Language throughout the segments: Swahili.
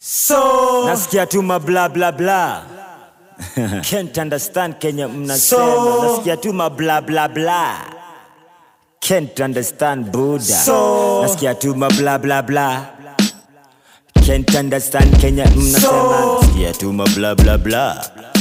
So, nasikia tu ma bla bla bla can't understand kenya mnasema So- nasikia tu ma bla bla bla can't understand buda So- nasikia tu ma bla bla bla can't understand kenya mnasema So- nasikia tu ma bla bla bla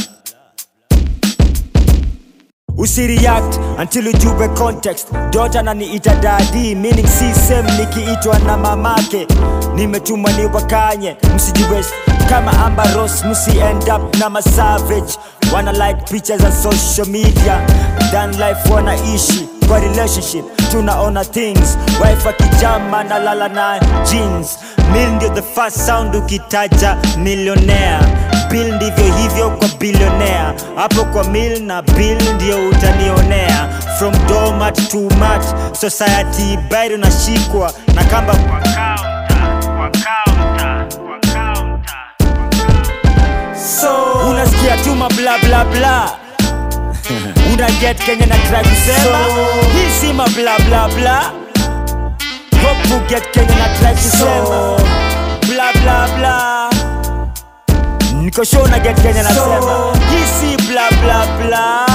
usireact until ujube context dota naniita dadi meaning si same nikiitwa na mamake nimetumwa ni wakanye msijue kama ambaros msi end up na masavage wana like picha za social media than life wanaishi kwa relationship tunaona things wife akijama na lala na jeans mil ndio the first sound ukitaja millionaire bill ndivyo hivyo kwa bilionea hapo kwa mil na bill ndio utanionea from domat to mat society bado nashikwa na kamba kwa counter, kwa counter, kwa counter, kwa so, unasikia tu mabla bla bla una get kenya na try kusema So- hii si mabla bla bla hope you get kenya na try kusema So- bla bla bla niko show una get kenya nasema So- hii si bla bla bla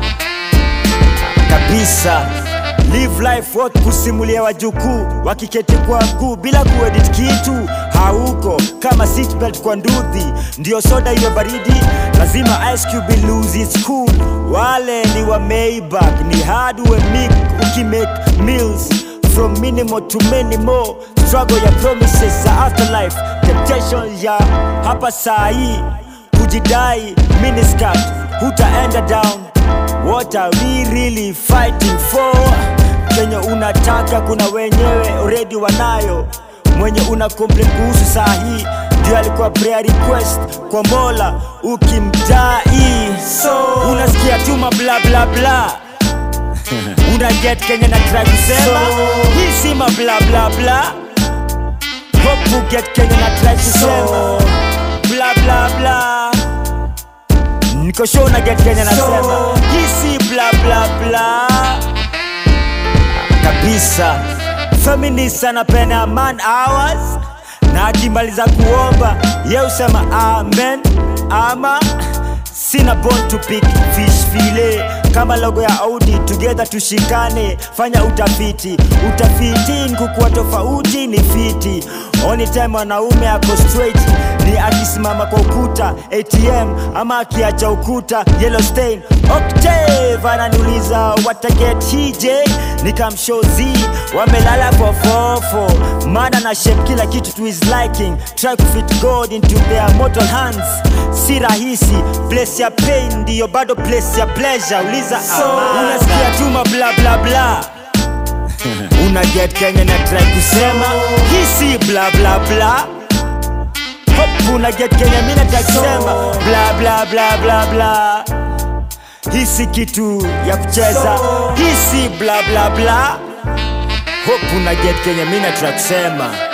kabisa live life what kusimulia wajukuu wakiketi kwa kuu bila kuedit kitu hauko kama seatbelt kwa ndudhi ndio soda hiyo baridi lazima ice cube lose its cool wale ni wa maybach ni hard we mik ukimake meals from minimal to many more struggle ya promises za afterlife temptation ya hapa saa hii kujidai miniscat hutaenda down what are we really fighting for kenye unataka kuna wenyewe already wanayo mwenye una complain kuhusu saa hii ndio alikuwa prayer request kwa mola ukimdai So- unasikia tu mabla bla bla una get kenya na try kusema So- hii si mabla bla bla hope you get kenya na try kusema So- bla bla bla niko show na get kenya nasema So- hii si bla bla bla kabisa feminist anapenda man hours na akimaliza kuomba ye usema amen ama sina bone to pick fish file kama logo ya audi together tushikane fanya utafiti utafiti nkukuwa tofauti ni fiti only time wanaume ako straight ni akisimama kwa ukuta atm ama akiacha ukuta yellow stain octave ananiuliza wataget hj nikamshozi wamelala fofofo mana na shape kila kitu to his liking try to fit god into their mortal hands si rahisi place ya pain ndiyo bado place ya pleasure uliza So- amana. unasikia tuma bla bla bla una get kenya na try kusema hii si bla bla bla Hope una get kenya mi nataka kusema bla bla bla bla bla hii si kitu ya kucheza So- hii si bla bla bla hope una get kenya mi nataka kusema